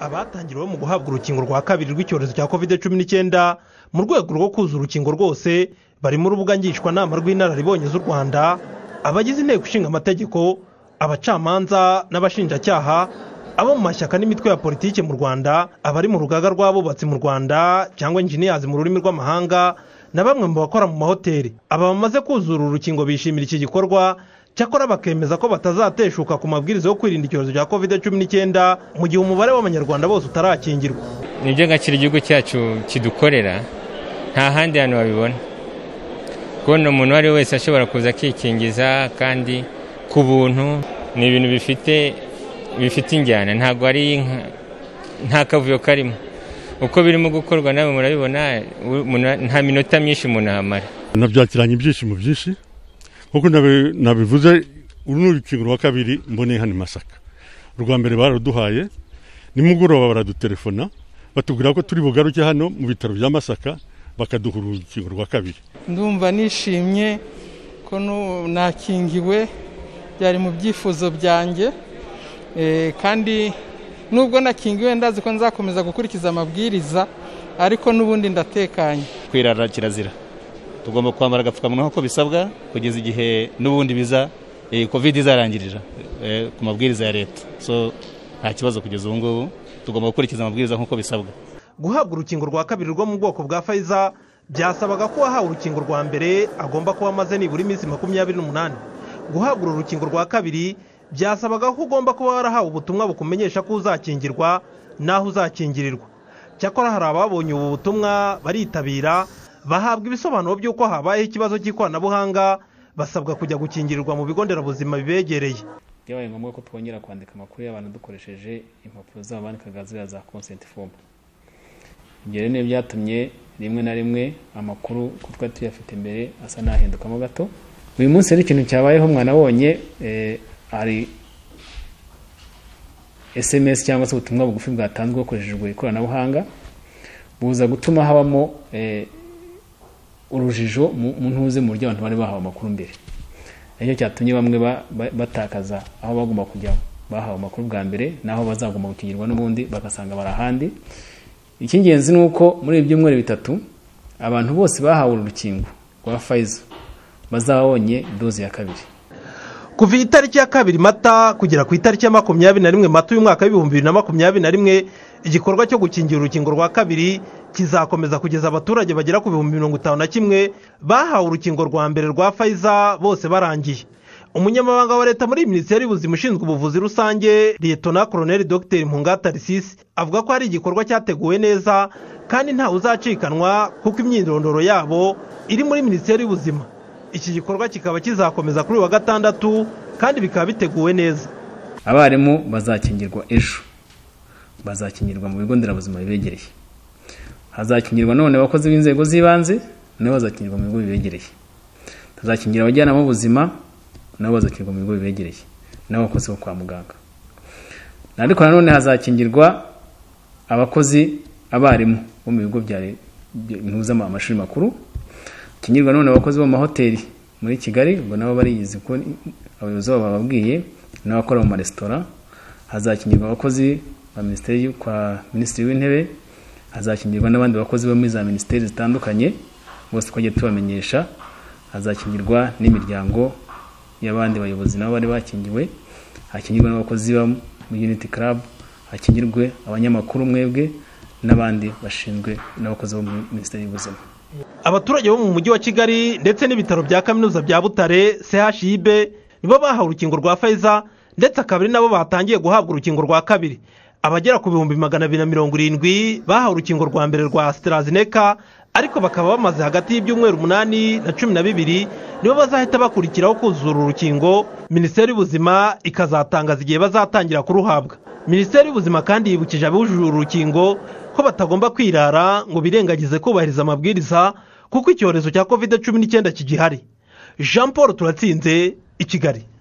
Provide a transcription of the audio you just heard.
abatangiriwe mu guhabwa urukingo rwa kabiri rw'icyorezo cya kovide cumi n'icyenda mu rwego rwo kuzuza urukingo rwose barimo urubuga ngishwanama rw'inararibonye z'u rwanda abagize inteko ishinga amategeko abacamanza n'abashinjacyaha abo mu mashyaka n'imitwe ya politiki mu rwanda abari mu rugaga rw'abubatsi mu rwanda cyangwa injiniyazi mu rurimi rw'amahanga na bamwe mu bakora mu mahoteli aba bamaze kuzura urukingo bishimira iki gikorwa cyakora bakemeza ko batazateshuka ku mabwiriza yo kwirinda icyorezo cya kovide cumi n'icyenda mu gihe umubare w'abanyarwanda bose utarakingirwa nibyo gakira igihugu cyacu kidukorera nta handi hantu babibona kubona umuntu uwo ari we wese ashobora kuza akikingiza kandi ku buntu ni ibintu bifite bifite injyana ntabwo ari nta kavuyo karimo uko birimo gukorwa nawe murabibona nta minota myinshi umuntu ahamara nabyakiranye ibyishimo byinshi nk'uko nabivuze uru ni urukingo rwa kabiri mboneye hano i masaka urwa mbere baraduhaye nimugoroba baradutelefona batubwira ko turi bugaruke hano mu bitaro bya masaka bakaduha urukingo rwa kabiri ndumva nishimye ko nakingiwe byari mu byifuzo byanjye kandi nubwo nakingiwe ndazi ko nzakomeza gukurikiza amabwiriza ariko n'ubundi ndatekanye kwirara kirazira tugomba kwambara agapfukamunwa nk'uko bisabwa kugeza igihe n'ubundi biza kovide izarangirira ku mabwiriza ya leta so nta kibazo kugeza ubu ngubu tugomba gukurikiza amabwiriza nk'uko bisabwa guhabwa urukingo rwa kabiri rwo mu bwoko bwa fayiza byasabaga ko uwahawe urukingo rwa mbere agomba kuba amaze nibura iminsi makumyabiri n'umunani guhabwa uru rukingo rwa kabiri byasabaga ko ugomba kuba warahawe ubutumwa bukumenyesha ko uzakingirwa n'aho uzakingirirwa cyakora hari ababonye ubu butumwa baritabira bahabwa ibisobanuro by'uko habayeho ikibazo cy'ikoranabuhanga basabwa kujya gukingirirwa mu bigo nderabuzima bibegereye byabaye ngombwa ko twongera kwandika amakuru y'abantu dukoresheje impapuro zabo bandikaga ziriya za konsenti fomu ibyo rero niyo byatumye rimwe na rimwe amakuru ko twari tuyafite mbere asa n'ahindukamo gato uyu munsi rero ikintu cyabayeho mwanabonye hari esemesi cyangwa se ubutumwa bugufi bwatanzwe hakoreshejwe ikoranabuhanga buza gutuma habamo urujijo mu ntuze mu buryo abantu bari bahawe amakuru mbere nicyo cyatumye bamwe batakaza aho bagomba kujya bahawe amakuru bwa mbere n'aho bazagomba gukingirwa n'ubundi bagasanga bari ahandi icy'ingenzi ni uko muri ibi byumweru bitatu abantu bose bahawe urukingo rwa fayiza bazabonye doze ya kabiri kuva itariki ya kabiri mata kugera ku itariki ya makumyabiri na rimwe mata uyu mwaka w'ibihumbi bibiri na makumyabiri na rimwe igikorwa cyo gukingira urukingo rwa kabiri kizakomeza kugeza abaturage bagera ku bihumbi mirongo itanu na kimwe bahawe urukingo rwa mbere rwa fayiza bose barangiye umunyamabanga wa leta muri minisiteri y'ubuzima ushinzwe ubuvuzi rusange liyetona koroneli dogiteri mpungata risisi avuga ko hari igikorwa cyateguwe neza kandi ntawe uzacikanwa kuko imyirondoro yabo iri muri minisiteri y'ubuzima iki gikorwa kikaba kizakomeza kuri uyu wa gatandatu kandi bikaba biteguwe neza abarimu bazakingirwa ejo bazakingirwa mu bigo nderabuzima bibegereye hazakingirwa none abakozi b'inzego z'ibanze nabo bazakingirwa mu bigo bibegereye tuzakingira abajyanama b'ubuzima nabo bazakingirwa mu bigo bibegereye n'abakozi bo kwa muganga ariko nanone hazakingirwa abakozi abarimu bo mu bigo bya amashuri makuru hakingirwa none abakozi bo mu mahoteli muri kigali ubwo nabo bariyizi ko abayobozi babo bababwiye n'abakora mu maresitora hazakingirwa abakozi ba minisiteri kwa minisitiri w'intebe hazakingirwa n'abandi bakozi bo muri za minisiteri zitandukanye bose twajya tubamenyesha hazakingirwa n'imiryango y'abandi bayobozi nabo bari bakingiwe hakingirwa n'abakozi bo muri uniti club hakingirwe abanyamakuru mwebwe n'abandi bashinzwe n'abakozi bo muri minisiteri y'ubuzima abaturage bo mu mujyi wa kigali ndetse n'ibitaro bya kaminuza bya butare chib nibo bahawe urukingo rwa fayiza ndetse akaba ari nabo batangiye guhabwa urukingo rwa kabiri abagera ku bihumbi magana abiri na mirongo irindwi bahawe urukingo rwa mbere rwa sitarazineka ariko bakaba bamaze hagati y'ibyumweru umunani na cumi na bibiri nibo bazahita bakurikiraho kuzura urukingo minisiteri y'ubuzima ikazatangaza igihe bazatangira kuruhabwa minisiteri y'ubuzima kandi yibukije abujuje uru rukingo ko batagomba kwirara ngo birengagize kubahiriza amabwiriza kuko icyorezo cya kovide cumi n'icyenda kigihari jean paul turatsinze i kigali